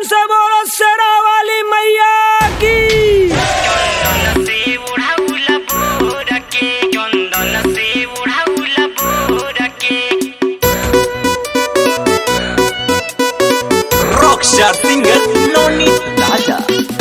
से बोलो शेरा वाली मैया की चंदन से उड़ाउला बोरा के चंदन से उड़ाउला बोरा के Rockstar singer Noni Raja.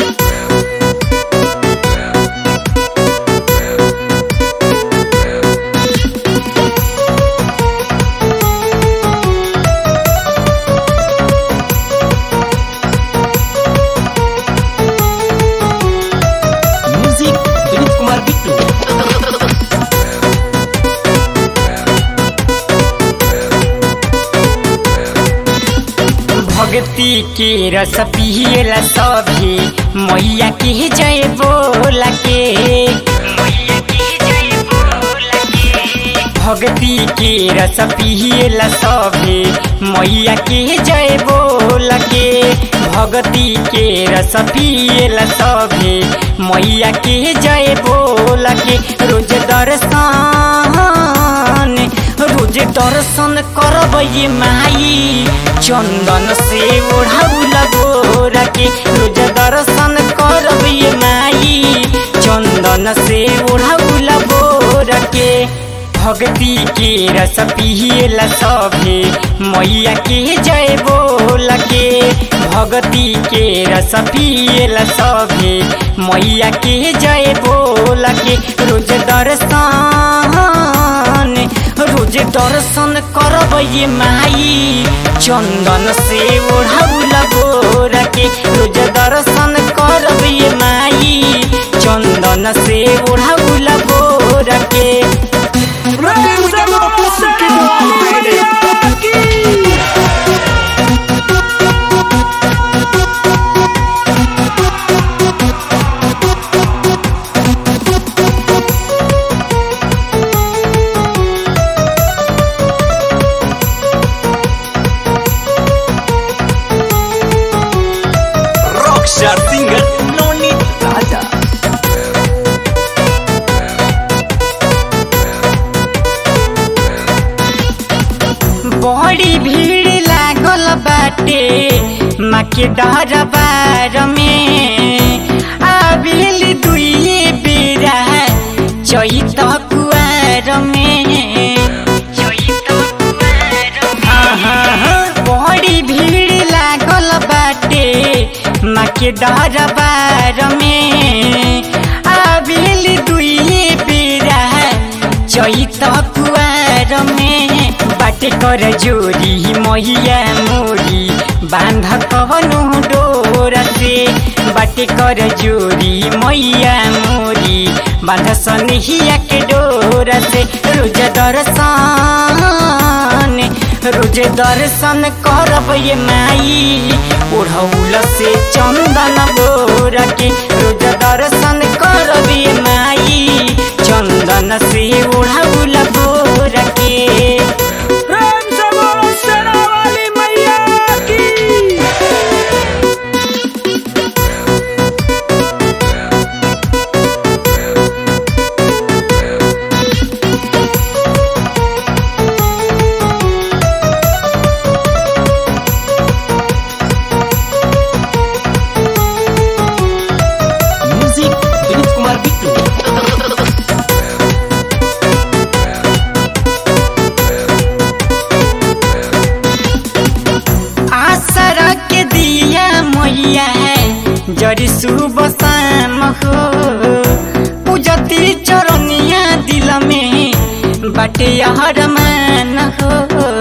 Music Vinit Kumar Bittu. भक्ति के रस पियला सभी मैया के जय बोल के मैया के जय बोल के भक्ति के रस पियला सभी मैया के जय बोल के भक्ति के रस पियला सभी मैया के जय बोल के रोज दर्शन रोज दर्शन करब ये माई चंदन से ओढ़ाउल गोरा के रोज दर्शन करब ये माई चंदन से ओढ़ाउल गोरा के भक्ति के रस पियला सभे मैया के जय बोल के भक्ति के रस पियला सभे मैया के जय बोल के रोज दर्शन रोज दर्शन करब ये माई चंदन से ओढ़ाउल गोरा के रोज दर्शन करब ये माई चंदन से ओढ़ाउल गोरा के प्रेम से बोलो शेरा वाली मैया की Rockstar singer Noni Raja. बड़ी भीड़ लागल बाटे माँ के दरबार में आबिल दुइये बेरा चैत कुआर में बड़ी भीड़ लागल बाटे माँ के दरबार में आबिल दुइये बेरा चैत कुआर में बाटे कर जोरी मैया मोरी बांध कवनु डोर से बाटे कर जोरी मैया मोरी बांध सनहिया के डोर से रोज दर्शन रोज दर्शन करब ये माई ओढ़ौल से चंदन बोर के रोज दर्शन करब ये माई चंदन से ओढ़ौल बोर के प्रेम से बोलो शेरा वाली मैया की Music Vinit Kumar Bittu. आसरा के दिया मैया है जरी सुबह शाम हो पूजती चरनिया दिल में बाटे हर मान हो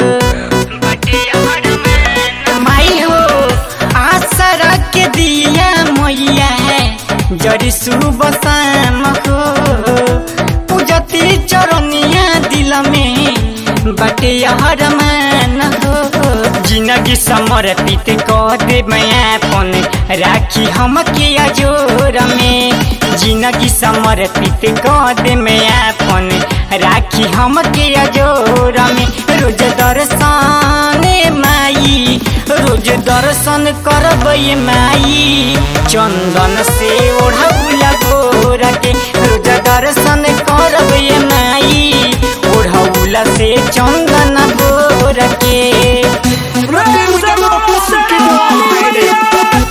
माई हो आसरा के दिया मैया है जरी सुबह शाम हो पूजती चरनिया दिल में बाटे हर मान हो जिंदगी समर्पित कह दे अपन राखी हम के अजोर में जिंदगी समर्पित कह दे अपन राखी हम के अजोर में रोज दर्शन माई रोज दर्शन करब ये माई चंदन से ओढ़ौल गोर के रोज दर्शन करब ये माई ओढ़ौल से चंदन गोर के प्रेम से बोलो शेरा वाली मैया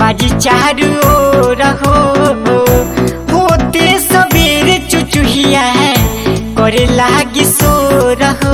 बाजी चारू ओर हो होते सबेर चुचुहिया करे लागी सोर हो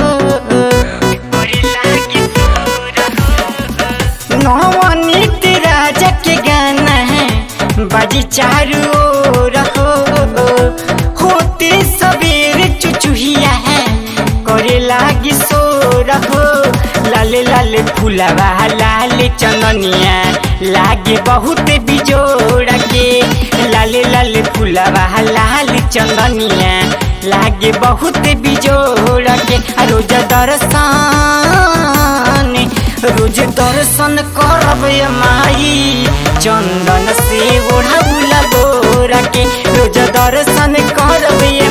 नवनीत राजा के गाना बाजी चारू ओर हो होते सबेर चुचुहिया करे लागी सोर हो लाले लाले फुलवा लाले चननिया लागे बहुत बिजोड़ के लाले लाले फुलवा लाले चंदनिया लागे बहुत बिजोड़ के आ रोज दर्शन रोज दर्शन करब ये माई चंदन से ओढ़ाउला गोरा के रोज दर्शन करब ये